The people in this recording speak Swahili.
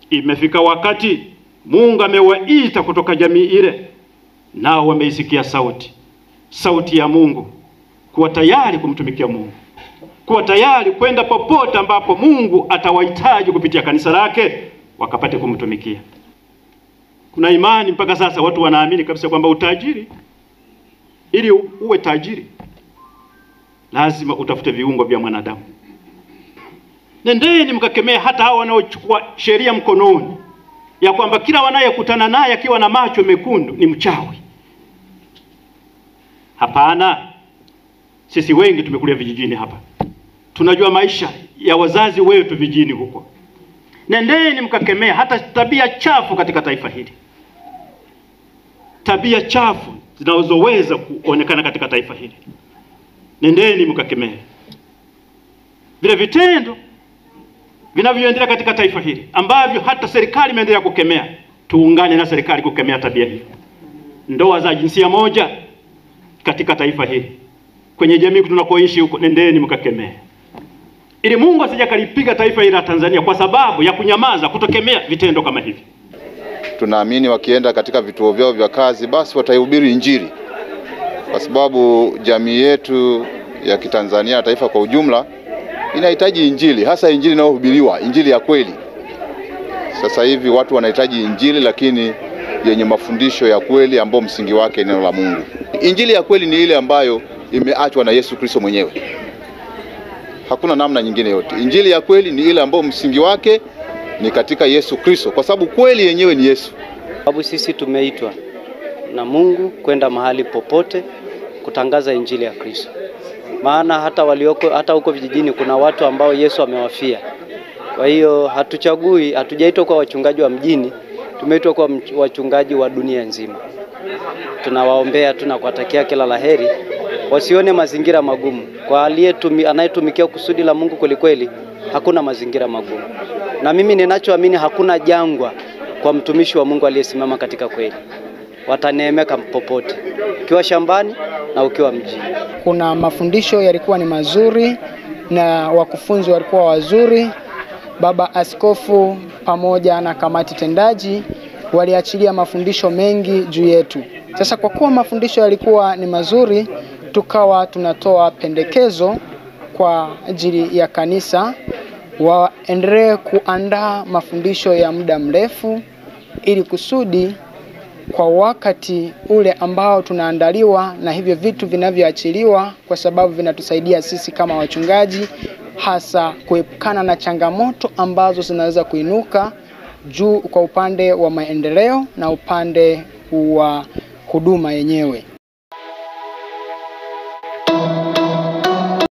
Imefika wakati Mungu amewaita kutoka jamii ile, nao wameisikia sauti, sauti ya Mungu, kuwa tayari kumtumikia Mungu, kuwa tayari kwenda popote ambapo Mungu atawahitaji kupitia kanisa lake, wakapate kumtumikia. Kuna imani mpaka sasa watu wanaamini kabisa kwamba utajiri, ili uwe tajiri, lazima utafute viungo vya mwanadamu. Nendeni mkakemea hata hao wanaochukua sheria mkononi, ya kwamba kila wanayekutana naye akiwa na macho mekundu ni mchawi. Hapana, sisi wengi tumekulia vijijini hapa, tunajua maisha ya wazazi wetu vijijini huko. Nendeni mkakemea hata tabia chafu katika taifa hili, tabia chafu zinazoweza kuonekana katika taifa hili. Nendeni mkakemea vile vitendo vinavyoendelea katika taifa hili ambavyo hata serikali imeendelea kukemea. Tuungane na serikali kukemea tabia hii, ndoa za jinsia moja katika taifa hili, kwenye jamii tunakoishi huko. Nendeni mkakemea, ili Mungu asije akalipiga taifa hili la Tanzania kwa sababu ya kunyamaza, kutokemea vitendo kama hivi. Tunaamini wakienda katika vituo vyao vya kazi, basi wataihubiri Injili, kwa sababu jamii yetu ya Kitanzania na taifa kwa ujumla inahitaji Injili, hasa Injili inayohubiriwa, Injili ya kweli. Sasa hivi watu wanahitaji Injili, lakini yenye mafundisho ya kweli, ambao msingi wake neno la Mungu. Injili ya kweli ni ile ambayo imeachwa na Yesu Kristo mwenyewe, hakuna namna nyingine yote. Injili ya kweli ni ile ambayo msingi wake ni katika Yesu Kristo, kwa sababu kweli yenyewe ni Yesu. Sababu sisi tumeitwa na Mungu kwenda mahali popote kutangaza injili ya Kristo maana hata walioko hata huko vijijini kuna watu ambao Yesu amewafia. Kwa hiyo hatuchagui, hatujaitwa kwa wachungaji wa mjini, tumeitwa kwa wachungaji wa dunia nzima. Tunawaombea tu na kuwatakia kila laheri, wasione mazingira magumu. Kwa aliyetumi anayetumikia kusudi la Mungu kwelikweli, hakuna mazingira magumu, na mimi ninachoamini hakuna jangwa kwa mtumishi wa Mungu aliyesimama katika kweli. Wataneemeka popote, ukiwa shambani na ukiwa mjini. Kuna mafundisho yalikuwa ni mazuri na wakufunzi walikuwa wazuri. Baba Askofu pamoja na kamati tendaji waliachilia mafundisho mengi juu yetu. Sasa kwa kuwa mafundisho yalikuwa ni mazuri, tukawa tunatoa pendekezo kwa ajili ya kanisa waendelee kuandaa mafundisho ya muda mrefu ili kusudi kwa wakati ule ambao tunaandaliwa na hivyo vitu vinavyoachiliwa, kwa sababu vinatusaidia sisi kama wachungaji, hasa kuepukana na changamoto ambazo zinaweza kuinuka juu kwa upande wa maendeleo na upande wa huduma yenyewe.